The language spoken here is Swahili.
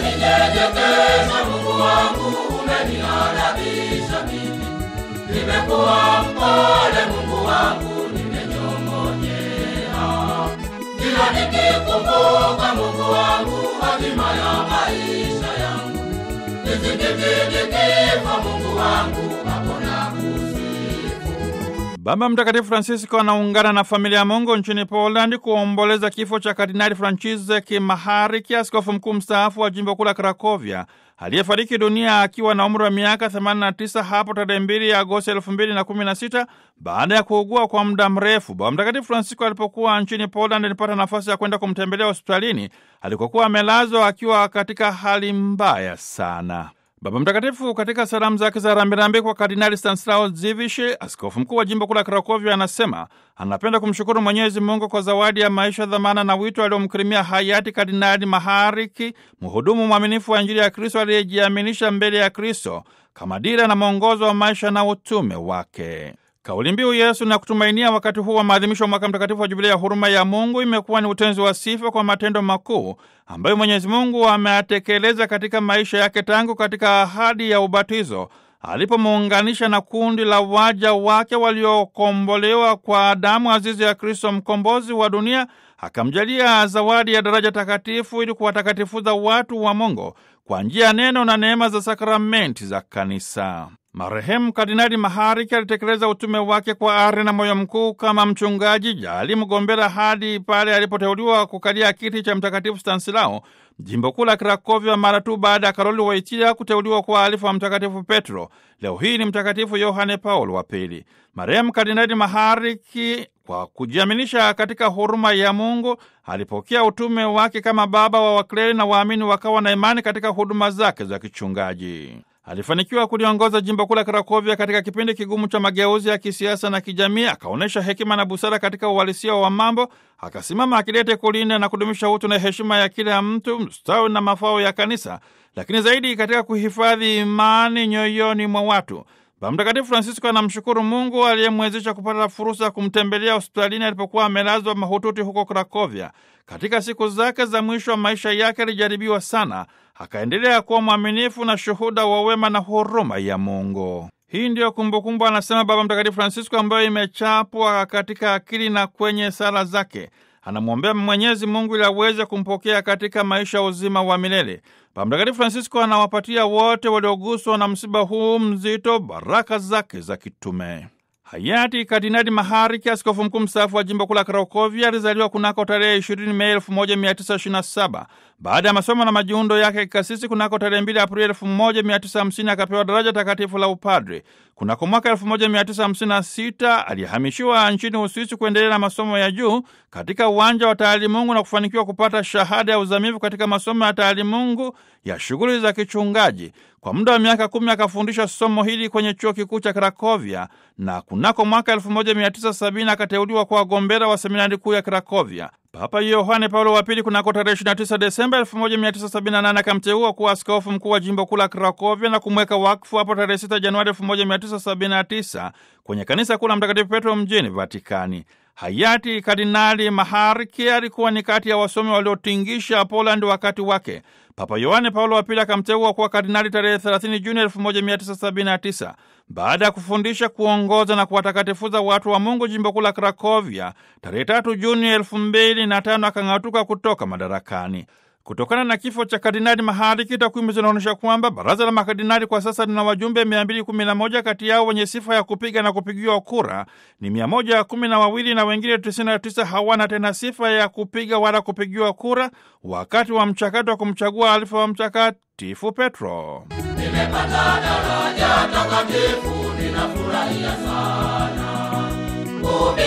Nimeninyenyekeza Mungu wangu, umeniadabisha mimi. Nimekuwa mpole Mungu wangu, nimenyong'onyea. Kila nikikumbuka Mungu wangu, hatima ya maisha yangu. Nisikitike kifo Mungu wangu, hapo nakusifu. Baba Mtakatifu Francisco anaungana na familia ya Mungu nchini Poland kuomboleza kifo cha Kardinali Franciszek Mahariki, askofu mkuu mstaafu wa jimbo kuu la Krakovia, aliyefariki dunia akiwa na umri wa miaka 89 hapo tarehe 2 Agosti 2016 baada ya kuugua kwa muda mrefu. Baba Mtakatifu Francisco alipokuwa nchini Poland alipata nafasi ya kwenda kumtembelea hospitalini alikokuwa amelazwa akiwa katika hali mbaya sana. Baba Mtakatifu katika salamu zake za rambirambi kwa Kardinali Stanislaw Dziwisz, askofu mkuu wa jimbo kuu la Krakovia, anasema anapenda kumshukuru Mwenyezi Mungu kwa zawadi ya maisha, dhamana na wito aliomkirimia hayati Kardinali Mahariki, mhudumu mwaminifu wa Injili ya Kristo aliyejiaminisha mbele ya Kristo kama dira na mwongozo wa maisha na utume wake. Kauli mbiu Yesu na kutumainia wakati huu wa maadhimisho wa mwaka mtakatifu wa jubilia ya huruma ya Mungu imekuwa ni utenzi wa sifa kwa matendo makuu ambayo Mwenyezi Mungu ameyatekeleza katika maisha yake tangu katika ahadi ya ubatizo alipomuunganisha na kundi la waja wake waliokombolewa kwa damu azizi ya Kristo mkombozi wa dunia, akamjalia zawadi ya daraja takatifu ili kuwatakatifuza watu wa Mungu kwa njia ya neno na neema za sakramenti za kanisa. Marehemu Kardinali Mahariki alitekeleza utume wake kwa ari na moyo mkuu kama mchungaji jali mgombera hadi pale alipoteuliwa kukalia kiti cha Mtakatifu Stanislao jimbo kuu la Krakovia mara tu baada ya Karoli Wojtyła kuteuliwa kwa alifu wa Mtakatifu Petro. Leo hii ni Mtakatifu Yohane Paulo wa Pili. Marehemu Kardinali Mahariki kwa kujiaminisha katika huruma ya Mungu alipokea utume wake kama baba wa wakleri na waamini wakawa na imani katika huduma zake za kichungaji. Alifanikiwa kuliongoza jimbo kuu la Krakovia katika kipindi kigumu cha mageuzi ya kisiasa na kijamii. Akaonyesha hekima na busara katika uhalisia wa mambo, akasimama akidete kulinda na kudumisha utu na heshima ya kila mtu, mstawi na mafao ya kanisa, lakini zaidi katika kuhifadhi imani nyoyoni mwa watu. Baba Mtakatifu Francisco anamshukuru Mungu aliyemwezesha kupata fursa ya kumtembelea hospitalini alipokuwa amelazwa mahututi huko Krakovia. Katika siku zake za mwisho wa maisha yake alijaribiwa sana, akaendelea kuwa mwaminifu na shuhuda wa wema na huruma ya Mungu. Hii ndiyo kumbukumbu, anasema Baba Mtakatifu Francisco, ambayo imechapwa katika akili na kwenye sala zake. Anamwombea Mwenyezi Mungu ili aweze kumpokea katika maisha ya uzima wa milele. Baba Mtakatifu Francisco anawapatia wote walioguswa na msiba huu mzito baraka zake za kitume. Hayati Kardinali Mahariki, askofu mkuu mstaafu wa jimbo kuu la Krakovia, alizaliwa kunako tarehe 20 Mei 1927. Baada ya masomo na majiundo yake kikasisi, kunako tarehe 2 Aprili 1950 akapewa daraja takatifu la upadre. Kunako mwaka 1956 alihamishiwa nchini Uswisi kuendelea na masomo ya juu katika uwanja wa taalimungu na kufanikiwa kupata shahada ya uzamivu katika masomo ya taalimungu ya shughuli za kichungaji. Kwa muda wa miaka kumi akafundisha somo hili kwenye chuo kikuu cha Krakovia na kunako mwaka 1970 akateuliwa kwa wagombera wa seminari kuu ya Krakovia. Papa Yohane Paulo wa Pili kunako tarehe 29 Desemba 1978 akamteua kuwa askofu mkuu wa jimbo kuu la Krakovia na kumweka wakfu hapo tarehe 6 Januari 1979 kwenye kanisa kuu la Mtakatifu Petro mjini Vatikani. Hayati Kardinali Mahariki alikuwa ni kati ya wasomi waliotingisha Poland wakati wake. Papa Yohane Paulo wa Pili akamteua kuwa kardinali tarehe 30 Juni 1979. Baada ya kufundisha, kuongoza na kuwatakatifuza watu wa Mungu jimbo kuu la Krakovia, tarehe 3 Juni 2005 akang'atuka kutoka madarakani. Kutokana na kifo cha Kardinali Mahariki, takwimu zinaonyesha kwamba baraza la makardinali kwa sasa lina wajumbe 211. Kati yao wenye sifa ya kupiga na kupigiwa kura ni 112 na wengine 99 hawana tena sifa ya kupiga wala kupigiwa kura wakati wa mchakato wa kumchagua alifa wa Mtakatifu Petro. Nimepata daraja takatifu, ninafurahia sana.